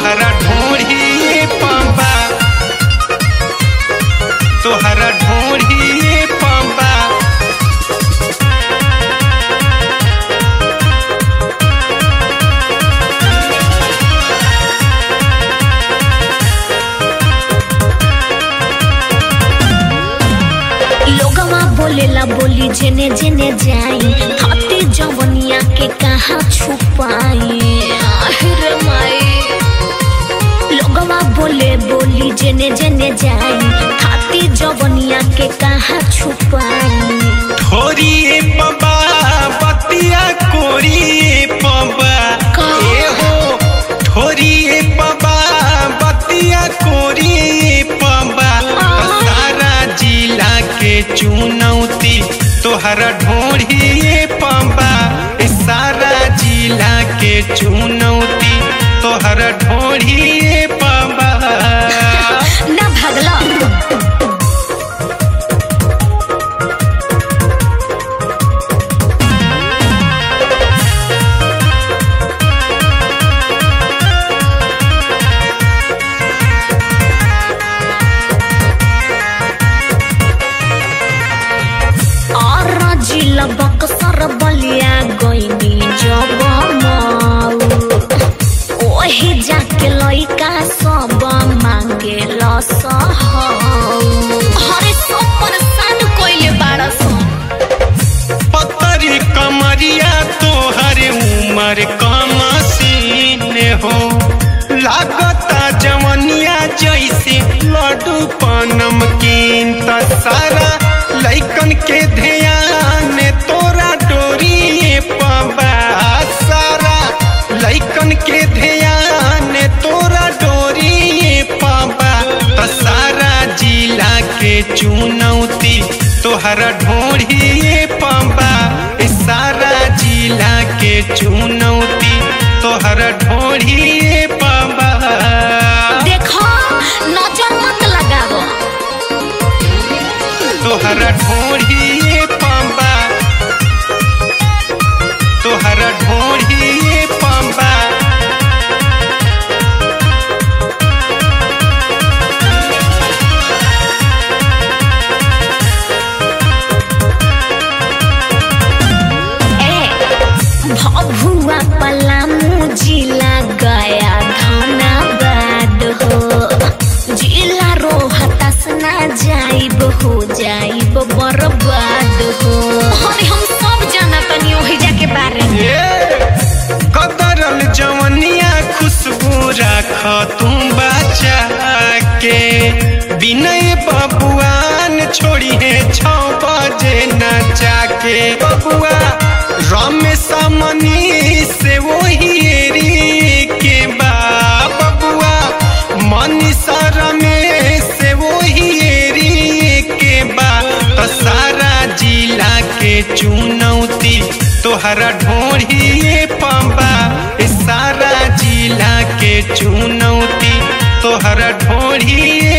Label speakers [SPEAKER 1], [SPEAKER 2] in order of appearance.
[SPEAKER 1] तोहरा ढोढ़ी पंबा तोहरा ढोढ़ी पंबा
[SPEAKER 2] लोगवा बोलेला बोली जेने जेने जाई हाथी जवनिया के कहाँ छुपाई आहिर माई लोगवा बोले बोली जेने जेने जाई हाथी जवनिया के कहाँ छुपाई
[SPEAKER 1] थोरी पंबा बतिया कोरी पंबा
[SPEAKER 2] का?
[SPEAKER 1] ए हो थोरी पंबा बतिया कोरी पंबा सारा जिला के चुनौती तोहरा ढोढ़ी पंबा ए सारा जिला के चुनौती तोहरा ढोढ़ी पंबा
[SPEAKER 2] ना भागला और जिला बक्सर बलिया गईनी जब माऊ ओहे जाके लइका सब मांगे लसहौ हरे सब परेशान कोइले बाड़स
[SPEAKER 1] पतरी कमरिया तोहर उमर कमसीन हो लागता जवनिया जैसे लड्डू पनम कीन त सारा लैकन के ध्यान तोरा डोरी पबा सारा लैकन के ध्यान तोरा डोरी पबा त सारा जिला के चुनौती तोहरा ढोढ़ी पंबा ए सारा जिला के चुनौती तोहरा ढोढ़ी पंबा
[SPEAKER 2] देखो नजर मत लगाओ
[SPEAKER 1] तोहरा ढोढ़ी पंबा तोहरा ढोढ़ी पंबा
[SPEAKER 2] ए भभुआ पलामू जिला गया धनाबाद हो जिला रोहतास ना जाइब हो जाइब बर्बाद हो अरे हम सब जाना तनी ओहि जाके बारे में
[SPEAKER 1] ए, कदरल जवनिया खुशबू राख तुम बचा के विनय बबुआन छोड़ी है छौ बजे नचा के बबुआ रमेश मनी से वही एरी के बा बबुआ मनीषा रमेश से वही एरी के बा तो सारा जिला के चुनौती तोहरा ढोढ़ी पंबा ए सारा जिला के चुनौती तोहरा ढोढ़ी